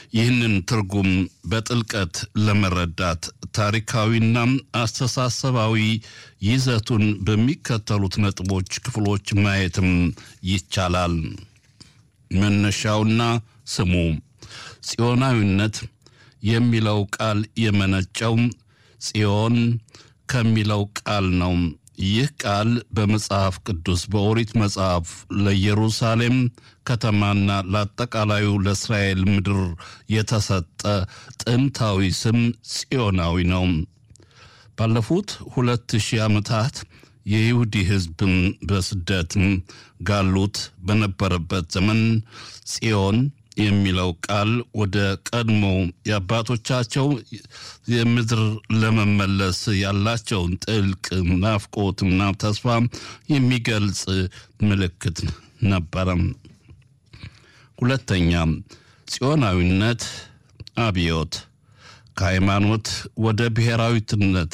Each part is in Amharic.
ይህንን ትርጉም በጥልቀት ለመረዳት ታሪካዊና አስተሳሰባዊ ይዘቱን በሚከተሉት ነጥቦች ክፍሎች ማየትም ይቻላል። መነሻውና ስሙ ጽዮናዊነት የሚለው ቃል የመነጨው ጽዮን ከሚለው ቃል ነው። ይህ ቃል በመጽሐፍ ቅዱስ በኦሪት መጽሐፍ ለኢየሩሳሌም ከተማና ለአጠቃላዩ ለእስራኤል ምድር የተሰጠ ጥንታዊ ስም ጽዮናዊ ነው። ባለፉት ሁለት ሺህ ዓመታት የይሁዲ ሕዝብ በስደት ጋሉት በነበረበት ዘመን ጽዮን የሚለው ቃል ወደ ቀድሞ የአባቶቻቸው የምድር ለመመለስ ያላቸውን ጥልቅ ናፍቆትና ተስፋ የሚገልጽ ምልክት ነበረ። ሁለተኛ ጽዮናዊነት አብዮት ከሃይማኖት ወደ ብሔራዊትነት።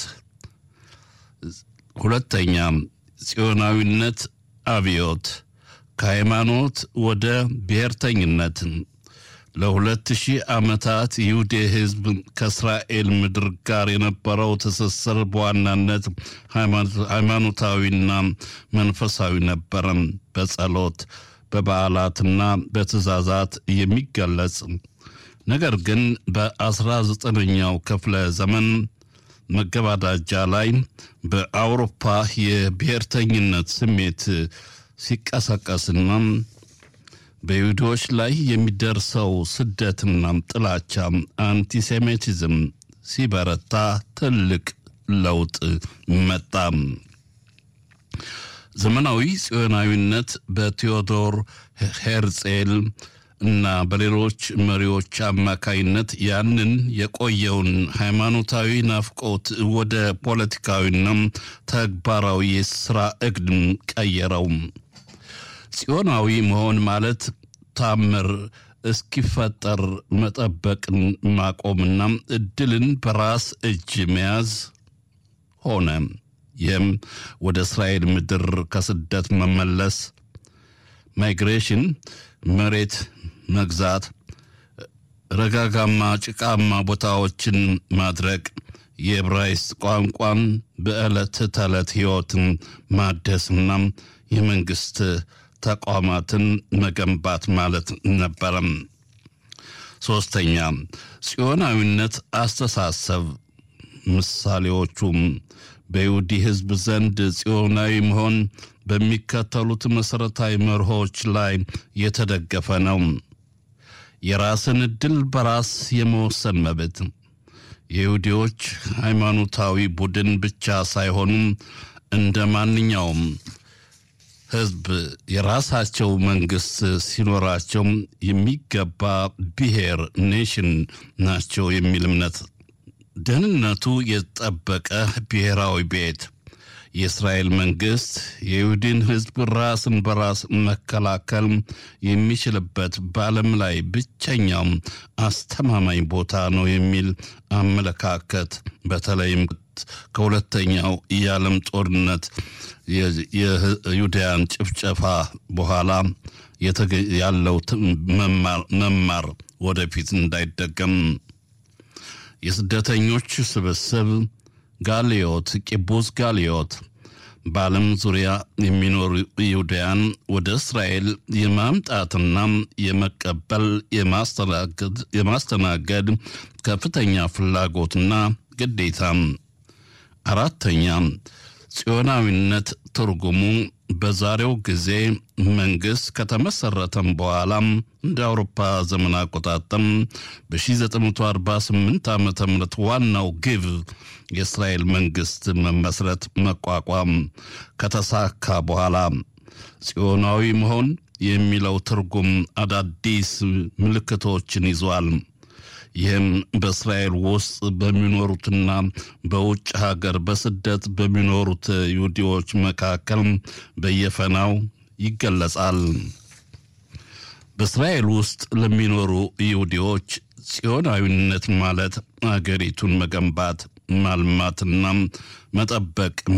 ሁለተኛ ጽዮናዊነት አብዮት ከሃይማኖት ወደ ብሔርተኝነት ለሁለት ሺህ ዓመታት ይሁዴ ሕዝብ ከእስራኤል ምድር ጋር የነበረው ትስስር በዋናነት ሃይማኖታዊና መንፈሳዊ ነበረ። በጸሎት በበዓላትና በትእዛዛት የሚገለጽ ነገር ግን በአስራ ዘጠነኛው ክፍለ ዘመን መገባዳጃ ላይ በአውሮፓ የብሔርተኝነት ስሜት ሲቀሰቀስና በይሁዶች ላይ የሚደርሰው ስደትና ጥላቻ አንቲሴሚቲዝም ሲበረታ ትልቅ ለውጥ መጣ። ዘመናዊ ጽዮናዊነት በቴዎዶር ሄርጼል እና በሌሎች መሪዎች አማካይነት ያንን የቆየውን ሃይማኖታዊ ናፍቆት ወደ ፖለቲካዊና ተግባራዊ የስራ እቅድ ቀየረው። ጽዮናዊ መሆን ማለት ታምር እስኪፈጠር መጠበቅን ማቆምና እድልን በራስ እጅ መያዝ ሆነ። ይህም ወደ እስራኤል ምድር ከስደት መመለስ ማይግሬሽን፣ መሬት መግዛት፣ ረጋጋማ ጭቃማ ቦታዎችን ማድረግ፣ የዕብራይስጥ ቋንቋን በዕለት ተዕለት ሕይወትን ማደስና የመንግሥት ተቋማትን መገንባት ማለት ነበረም። ሦስተኛ ጽዮናዊነት አስተሳሰብ ምሳሌዎቹም በይሁዲ ሕዝብ ዘንድ ጽዮናዊ መሆን በሚከተሉት መሠረታዊ መርሆች ላይ የተደገፈ ነው። የራስን ዕድል በራስ የመወሰን መብት የይሁዲዎች ሃይማኖታዊ ቡድን ብቻ ሳይሆኑም እንደ ማንኛውም ሕዝብ የራሳቸው መንግሥት ሲኖራቸው የሚገባ ብሔር ኔሽን ናቸው የሚል እምነት ደህንነቱ የተጠበቀ ብሔራዊ ቤት የእስራኤል መንግሥት የይሁድን ሕዝብ ራስን በራስ መከላከል የሚችልበት በዓለም ላይ ብቸኛው አስተማማኝ ቦታ ነው የሚል አመለካከት በተለይም ከሁለተኛው የዓለም ጦርነት የይሁዳያን ጭፍጨፋ በኋላ ያለው መማር ወደፊት እንዳይደገም የስደተኞች ስብስብ ጋሊዮት ቂቡዝ ጋሊዮት በዓለም ዙሪያ የሚኖሩ ይሁዳያን ወደ እስራኤል የማምጣትና የመቀበል የማስተናገድ ከፍተኛ ፍላጎትና ግዴታም። አራተኛ ጽዮናዊነት ትርጉሙ በዛሬው ጊዜ መንግሥት ከተመሠረተም በኋላም እንደ አውሮፓ ዘመን አቆጣጠም በ1948 ዓ ም ዋናው ግብ የእስራኤል መንግሥት መመስረት መቋቋም ከተሳካ በኋላ ጽዮናዊ መሆን የሚለው ትርጉም አዳዲስ ምልክቶችን ይዟል። ይህም በእስራኤል ውስጥ በሚኖሩትና በውጭ ሀገር በስደት በሚኖሩት ይሁዲዎች መካከል በየፈናው ይገለጻል። በእስራኤል ውስጥ ለሚኖሩ ይሁዲዎች ጽዮናዊነት ማለት አገሪቱን መገንባት ማልማትና መጠበቅ